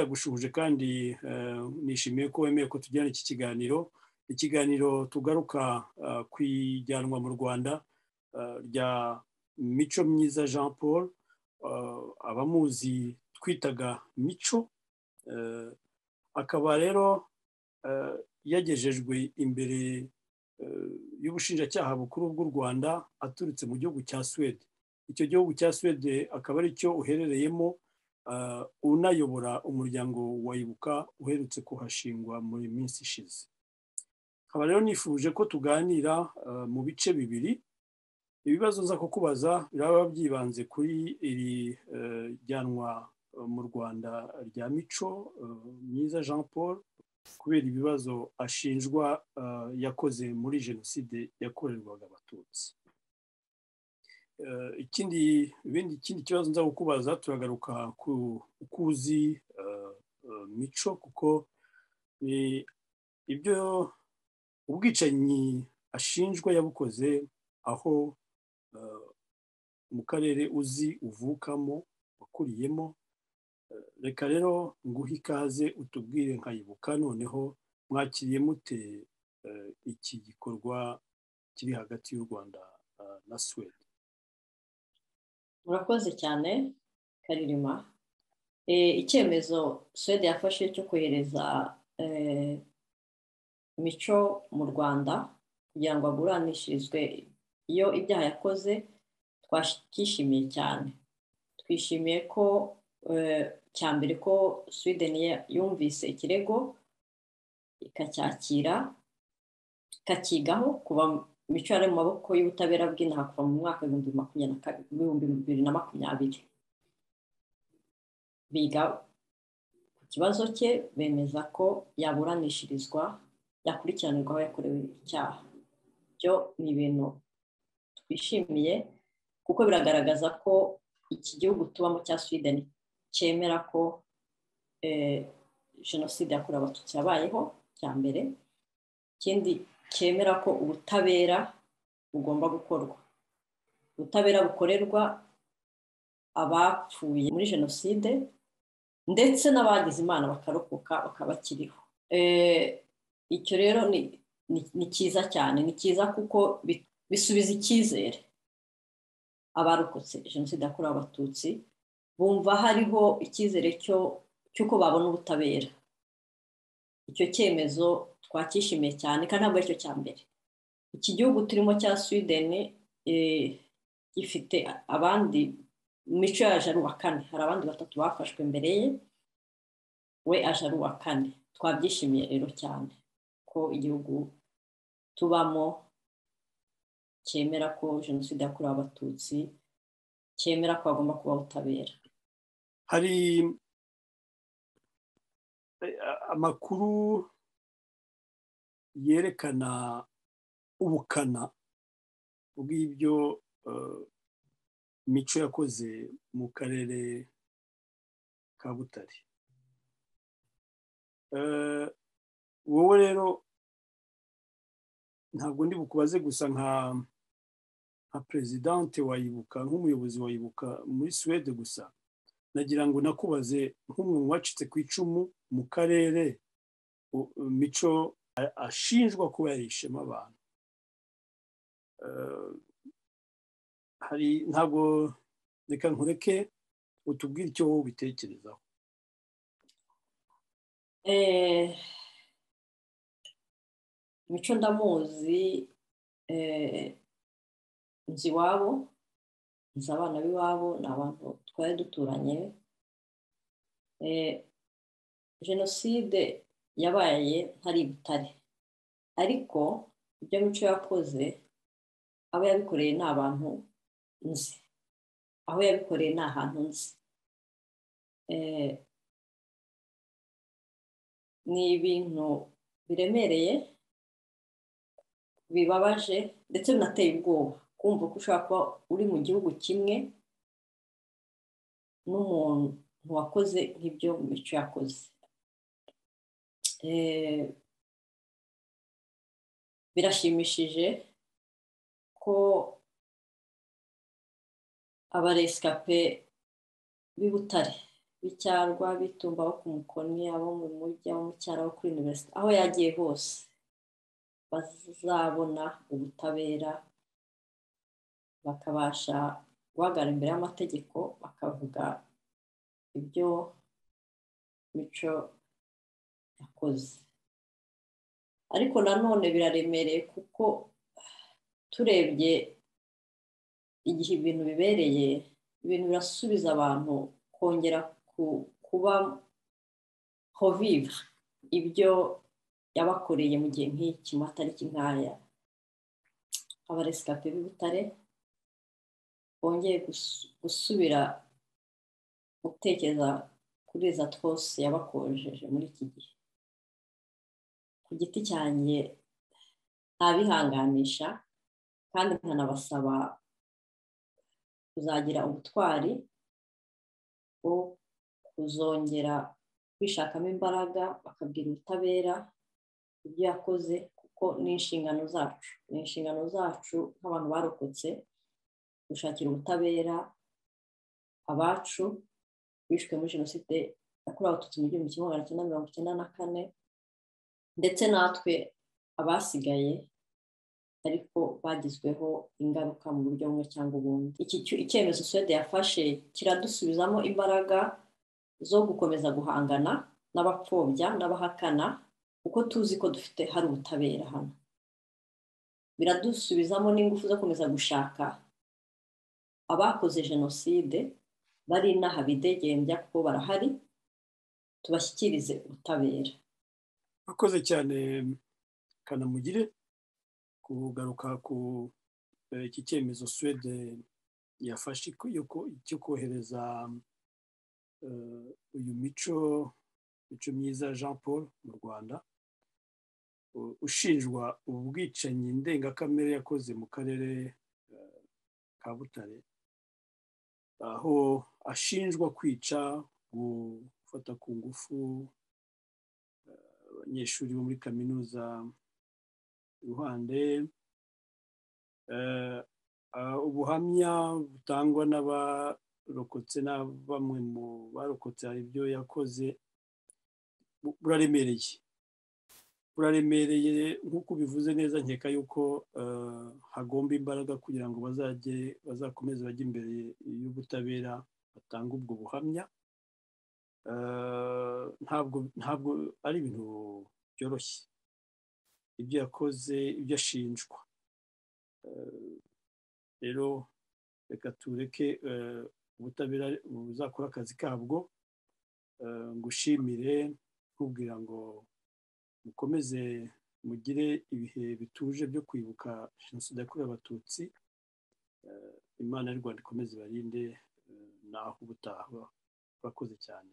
ndagushuje kandi nishimiye ko wemeye ko tujyana iki kiganiro ikiganiro tugaruka ku ijyanwa mu rwanda rya mico myiza jean paul abamuzi twitaga mico akaba rero yagejejwe imbere y'ubushinjacyaha bukuru bw'u rwanda aturutse mu gihugu cya suwede icyo gihugu cya suwede akaba ari cyo uherereyemo unayobora umuryango wayibuka uherutse kuhashingwa muri minsi ishize nkaba rero nifuje ko tuganira mu bice bibiri ibibazo nza kukubaza biraba byibanze kuri iri jyanwa mu rwanda rya mico myiza jean paul kubera ibibazo ashinjwa yakoze muri jenoside yakorerwaga abatutsi ikindi ibindi ikindi kibazo nza kukubaza turagaruka ku ukuzi mico kuko ni ibyo ubwicanyi ashinjwa yabukoze aho mu karere uzi uvukamo wakuriyemo reka rero nguhe ikaze utubwire nkayibuka noneho mwakiriye mute iki gikorwa kiri hagati y'u rwanda na suwede murakoze cyane karirima icyemezo suwede yafashe cyo kohereza mico mu rwanda kugira ngo aguranishirizwe iyo ibyaha yakoze twishimiye cyane twishimiye ko cya mbere ko sweden yumvise ikirego ikacyakira ikakigaho kuva mico yari mu maboko y'ubutabera bw'inaha kuva mu mwaka w'ibihumbi bibiri na makumyabiri biga ku kibazo cye bemeza ko yaburanishirizwa yakurikiranirwa aho yakorewe icyaha byo ni ibintu twishimiye kuko biragaragaza ko iki gihugu tubamo cya sweden cyemera ko jenoside yakorewe abatutsi yabayeho cya mbere ikindi cyemera ko ubutabera bugomba gukorwa ubutabera bukorerwa abapfuye muri jenoside ndetse n'abagize imana bakarokoka bakaba bakiriho icyo rero ni cyiza cyane ni cyiza kuko bisubiza icyizere abarokotse jenoside yakorewe abatutsi bumva hariho icyizere cy'uko babona ubutabera icyo cyemezo twacyishimiye cyane kandi ntabwo aricyo cya mbere iki gihugu turimo cya sweden gifite abandi mico yaje ari uwa kane hari abandi batatu bafashwe mbere ye we aje ari uwa kane twabyishimiye rero cyane ko igihugu tubamo cyemera ko jenoside yakorewe abatutsi cyemera ko hagomba kuba ubutabera hari amakuru yerekana ubukana bw'ibyo mico yakoze mu karere ka butare wowe rero ntabwo ndi bukubaze gusa nka nka perezidante wayibuka nk'umuyobozi wayibuka muri suwede gusa nagira ngo nakubaze nk'umwe mu bacitse ku icumu mu karere mico ashinjwa kuba yarishema abantu hari ntabwo reka nkureke utubwire icyo wowe ubitekerezaho mico ndamuzi nzi iwabo nzi abana b'iwabo ni abantu twari duturanye jenoside yabaye ntari butare ariko ibyo mico yakoze abo yabikoreye ni abantu nzi aho yabikoreye ni ahantu nzi ni ibintu biremereye bibabaje ndetse binateye ubwoba kumva ko ushobora kuba uri mu gihugu kimwe n'umuntu wakoze nk'ibyo mico yakoze birashimishije ko abaresikape b'i butare b'icyarwa bitumba abo ku mukoni abo mu mujyi abo mu cyaro abo kuri univerisite aho yagiye hose bazabona ubutabera bakabasha guhagarara imbere y'amategeko bakavuga ibyo mico yakoze ariko nanone biraremereye kuko turebye igihe ibintu bibereye ibintu birasubiza abantu kongera kubaho viva ibyo yabakoreye mu gihe nk'iki mu matariki nk'aya abaresikape b'ibutare bongeye gusubira gutekereza kuri za twose yabakojeje muri iki gihe ku giti cyanjye ntabihanganisha kandi nkanabasaba kuzagira ubutwari bwo kuzongera kwishakamo imbaraga bakabwira ubutabera ibyo yakoze kuko ni inshingano zacu ni inshingano zacu nk'abantu barokotse gushakira ubutabera abacu bishwe muri jenoside yakorewe abatutsi mu gihumbi kimwe magana cyenda mirongo icyenda na kane ndetse natwe abasigaye ariko bagizweho ingaruka mu buryo bumwe cyangwa ubundi icyemezo suwede yafashe kiradusubizamo imbaraga zo gukomeza guhangana n'abapfobya n'abahakana kuko tuzi ko dufite hari ubutabera hano biradusubizamo n'ingufu zo gukomeza gushaka abakoze jenoside bari inaha bidegembya kuko barahari tubashyikirize ubutabera akoze cyane kanamugire kugaruka ku iki cyemezo suwede yafashe cyo kohereza uyu mico mico myiza jean paul mu rwanda ushinjwa ubwicanyi ndengakamere yakoze mu karere ka butare aho ashinjwa kwica gufata ku ngufu abanyeshuri bo muri kaminuza iruhande ubuhamya butangwa n'abarokotse na bamwe mu barokotse hari ibyo yakoze buraremereye buraremereye nk'uko ubivuze neza nkeka yuko hagomba imbaraga kugira ngo bazajye bazakomeze bajye imbere y'ubutabera batanga ubwo buhamya ntabwo ari ibintu byoroshye ibyo yakoze ibyo ashinjwa rero reka tureke ubutabera buzakora akazi kabwo ngushimire nkubwira ngo mukomeze mugire ibihe bituje byo kwibuka jenoside yakorewe abatutsi imana y'u rwanda ikomeze ibarinde naho ubutaha bakoze cyane